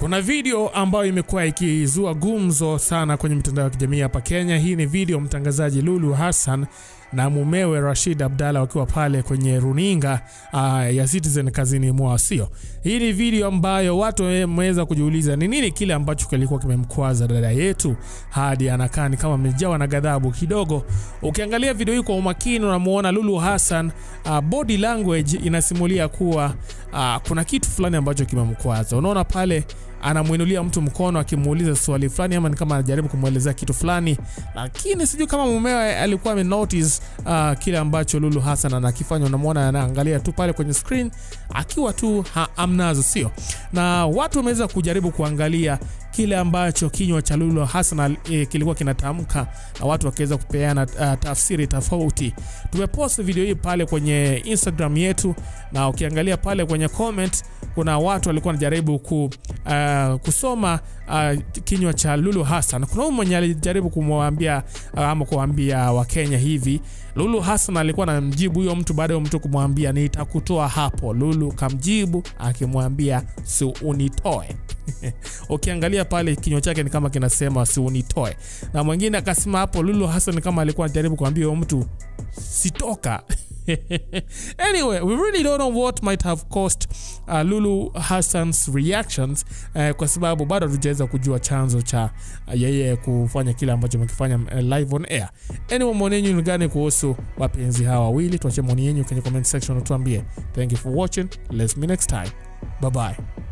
Kuna video ambayo imekuwa ikizua gumzo sana kwenye mitandao ya kijamii hapa Kenya. Hii ni video mtangazaji Lulu Hassan na mumewe Rashid Abdalla wakiwa pale kwenye runinga uh, ya Citizen kazini mwao, sio? Hii ni video ambayo watu wameweza kujiuliza ni nini kile ambacho kilikuwa kimemkwaza dada yetu hadi anakaa ni kama amejawa na ghadhabu kidogo. Ukiangalia video hii kwa umakini, unamuona Lulu Hassan uh, body language inasimulia kuwa uh, kuna kitu fulani ambacho kimemkwaza. Unaona pale anamwinulia mtu mkono akimuuliza swali fulani ama ni kama anajaribu kumwelezea kitu fulani, lakini sijui kama mumewe alikuwa ame notice uh, kile ambacho Lulu Hassan anakifanya. Unamwona anaangalia tu pale kwenye screen akiwa tu ha, amnazo, sio? Na watu wameweza kujaribu kuangalia kile ambacho kinywa cha Lulu Hassan e, kilikuwa kinatamka na watu wakiweza kupeana uh, tafsiri tofauti. Tumepost video hii pale kwenye Instagram yetu, na ukiangalia pale kwenye comment kuna watu walikuwa wanajaribu ku, uh, kusoma uh, kinywa cha Lulu Hassan. Kuna huyu mwenye alijaribu kumwambia uh, ama kuambia Wakenya hivi. Lulu Hassan alikuwa anamjibu huyo mtu baada ya mtu kumwambia nitakutoa hapo. Lulu kamjibu akimwambia si unitoe. Ukiangalia pale kinywa chake ni kama kinasema si unitoe, na mwingine akasema hapo Lulu Hassan kama alikuwa anajaribu kuambia huyo mtu sitoka. anyway, we really don't know what might have caused uh, Lulu Hassan's reactions uh, kwa sababu bado hatujaweza kujua chanzo cha uh, yeye kufanya kile ambacho amekifanya uh, live on air. Anyway, maoni yenu ni gani kuhusu wapenzi hawa wawili? Tuache maoni yenu kwenye comment section, utuambie. Thank you for watching. Let's meet next time. Bye bye.